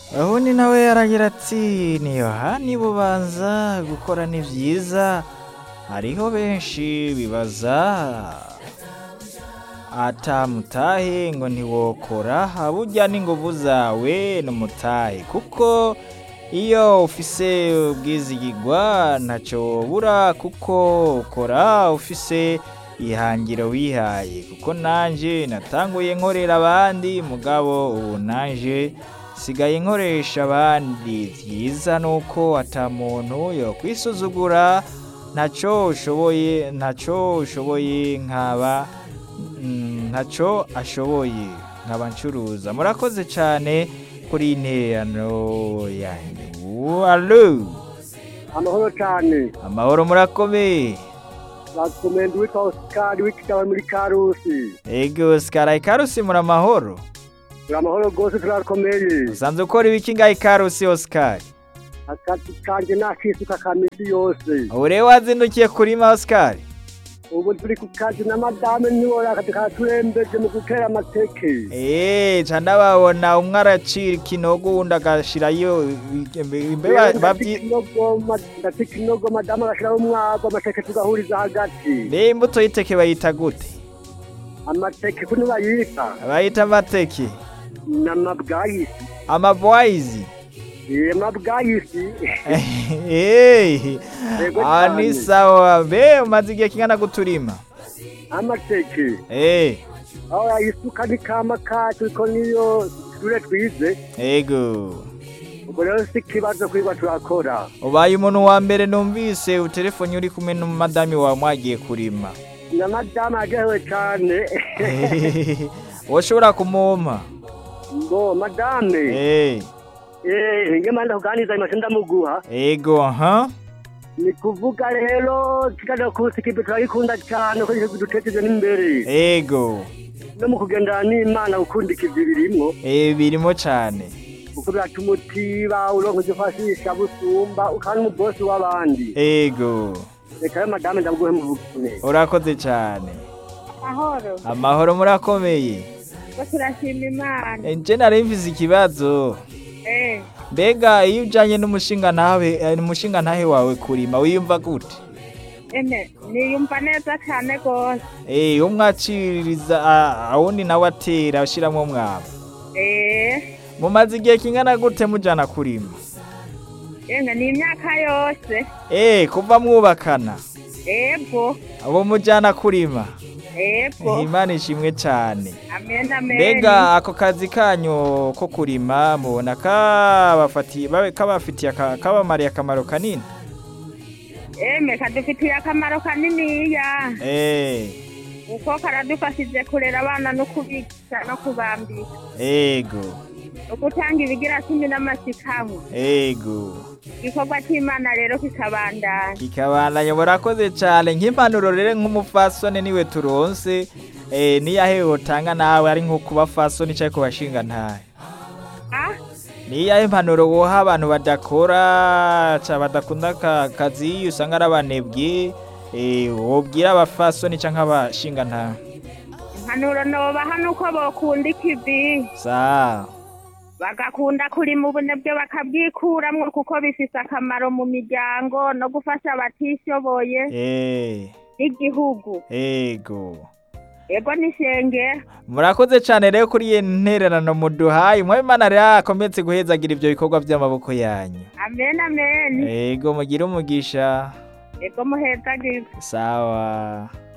ubundi nawe yaragira ati ni yohani bubanza gukora ni byiza hariho benshi bibaza atamutahe ngo ntiwokora burya n'inguvu zawe n'umutahe kuko iyo ufise ubwizigirwa ntacyo bura kuko ukora ufise ihangiro wihaye kuko nanje natanguye nkorera abandi mugabo ubu nanje sigaye nkoresha abandi byiza nuko ata muntu yo kwisuzugura ntacyo ushoboye ntacyo ushoboye nkaba mm, ntacyo ashoboye nkaba ncuruza murakoze cyane kuri interano yanyu alo amahoro cyane amahoro murakomeye bakomenda uwitwa osikari w'ikitaba muri karusi ego Oscar ikarusi muri amahoro turi amahoro rwose turakomeye usanzwe ukora ibiki ngaho ikarusi Oscar akazi kanjye nakisuka ka misi yose ubu rero wazindukiye kurima Oscar ubu turi ku kazi na madame ntiwora akazi karaturembeje mu gutera amateke eee ca ndababona umwe aracira ikinogo uwundi agashirayo imbeba babyi ndafite ikinogo madamu agashyiraho umwago amateke tugahuriza hagati mbe imbuto y'iteke bayita gute amateke kuno bayita bayita amateke ni amabwayisi amabwayizi ye mabwayisi eee Yego aha ni cyane. sawa mbe umaze igihe kingana guturima amateke eee aho yayisuka ni kama kacu ko niyo ture twize ego ubwo rero si ikibazo kwigwa turakora ubaye umuntu wa mbere numvise utelefoni uri kumwe n'umumadami wawe mwagiye kurima na madamu aryohewe cyane woshobora kumumpa ngo madame eee eh nge manda kuganiza imashe ndamuguha ego aha ni kuvuga rero kikaza kusi kibe turayikunda cyane ko dutekereje n'imbere ego no mu kugendana n'imana gukunda ikivi birimwo eee birimo cyane kuko biratuma utiba uronka ivyo ufashisha busumba ukaba n'umubosi w'abandi ego reka rero madame ndamuguhe muvugane urakoze cyane mahoro amahoro murakomeye ko turashima imana nje nari mvize ikibazo eh mbega iyo ujyanye n'umushinga ntawe eh, umushinga ntahe wawe kurima wiyumva gute ene niyumva neza cyane rwose eee umwaciriza awundi nawe atera ushyiramo umwavu eh mumaze igihe kingana gute mujyana kurima ene ni imyaka yose eee kuva mwubakana ego abo mujyana kurima ego imana ishimwe cyane amen amen mbega ako kazi kanyu ko kurima mubona kabafatiye babe- kabafitiye aka- kabamariye akamaro kanini eme kadufitiye akamaro kaniniya eee kuko karadufashije kurera abana no kubigisha no kubambika ego no gutanga ibigira cumi n'amasikamwe ego igikorwa cy'imana rero kikabandanya kikabandanya murakoze cyane nk'impanuro rero nk'umufasoni niwe turonse eh, niyahe wotanga nawe ari nko kuba fasoni cyangwa ku bashinga ntahe ah niyahe impanuro woha abantu badakora ca badakunda aka kazi usanga ari abanebwe eh, wobwira abafasoni cyangwa abashinga ntahe impanuro nobaha nuko bokunda ikivi sawa bagakunda kurima ubunebwe bakabwikuramwo kuko bifise akamaro mu miryango no gufasha abatishoboye eh, n'igihugu ego ego n'ishengero murakoze cyane rero kuri iyi ntererano muduhaye mwabimana rero akometse guhezagira ibyo bikorwa by'amaboko yanyu amen amen ego mugire umugisha ego muhezagirwe sawa